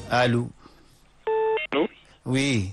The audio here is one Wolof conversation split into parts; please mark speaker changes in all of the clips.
Speaker 1: allo.
Speaker 2: allo.
Speaker 1: oui.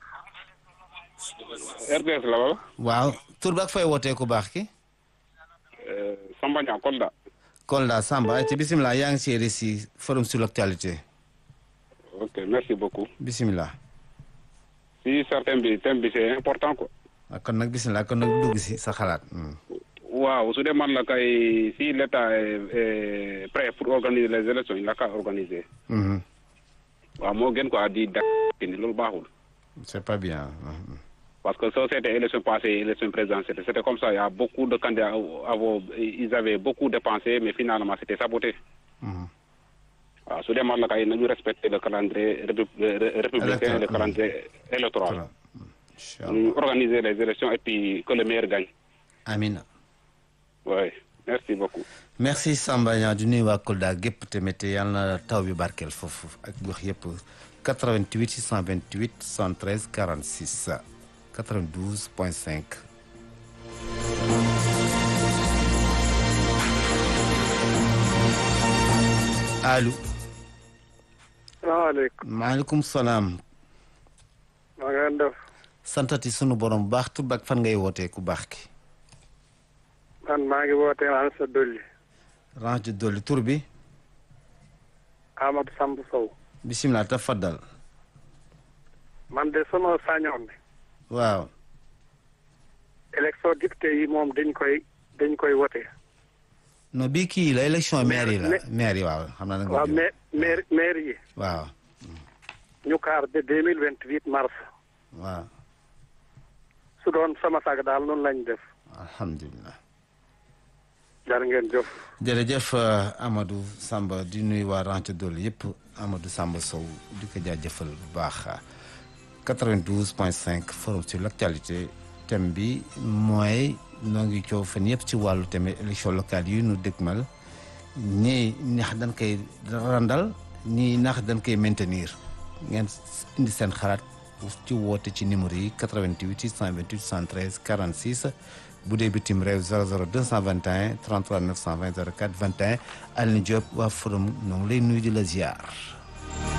Speaker 2: RTS la wala.
Speaker 1: waaw tur bi ak fay wootee ku baax ki.
Speaker 2: Samba Niang Kolda.
Speaker 1: Kolda Samba ci bisimilah yaa ngi si RSI forum sur l'actualité.
Speaker 2: ok merci beaucoup.
Speaker 1: bisimilah.
Speaker 2: si sa thème bi thème bi c'est important quoi.
Speaker 1: ah kon nag bisimilah kon nag dugg si sa xalaat.
Speaker 2: waaw su dee man la kay si l'état est prêt pour organiser les élections il a qu'à organiser. waaw moo gën quoi di da ni loolu baaxul.
Speaker 1: c'est pas bien.
Speaker 2: parce que ça c'était élection passée élection présidentielle c'était comme ça il y a beaucoup de candidats avant ils avaient beaucoup dépensé mais finalement c'était saboté. waaw su dee man la kay nañu respecter le calendrier républicain le calendrier électoral. ñu organiser les élections et puis que le meilleur gagne.
Speaker 1: Amina.
Speaker 2: oui merci beaucoup.
Speaker 1: merci Samba Niang di nuyu waa Kolda gépp tamit yàlla na taw bi barkeel foofu ak gox yëpp 88 628 73 46 92 point 5. allo.
Speaker 3: salaamaaleykum.
Speaker 1: maaleykum salaam.
Speaker 3: maa ngi leen def.
Speaker 1: santati sunu borom bu baax tur ak fan ngay wootee ku baax ki.
Speaker 3: man maa ngi wootee Ansa Dolli.
Speaker 1: range dolli tur bi.
Speaker 3: Amadou Samb Sow.
Speaker 1: bisimilah tafaddal.
Speaker 3: man de sama sañoon bi.
Speaker 1: waaw.
Speaker 3: élection député yi moom dañ koy dañ koy wote.
Speaker 1: non bii kii la élection maire yi la maire yi waaw xam naa nag.
Speaker 3: waaw mais maire maire yi.
Speaker 1: waaw.
Speaker 3: ñu kaar de deux mille vingt huit mars.
Speaker 1: waaw.
Speaker 3: su doon sama sag daal noonu lañ def.
Speaker 1: alhamdulilah.
Speaker 3: jar ngeen jëf.
Speaker 1: jërëjëf Amadou Samba di nuyu waa Ranch Dolli yëpp Amadou Samba Sow di ko jaajëfal bu baax 92 point 5 forum sur l' actualité thème bi mooy noo ngi coow fan yëpp ci wàllu thème élection locale yi nu dëgmal ñii ndax dañ koy randal ñii ndax dañ koy maintenir ngeen indi seen xalaat ci woote ci numéro yi 88 628 73 46 bu dee bitim réew 00 221 33 920 04 21 Alioune Diop waa forum ñoo ngi lay nuyu di la ziar.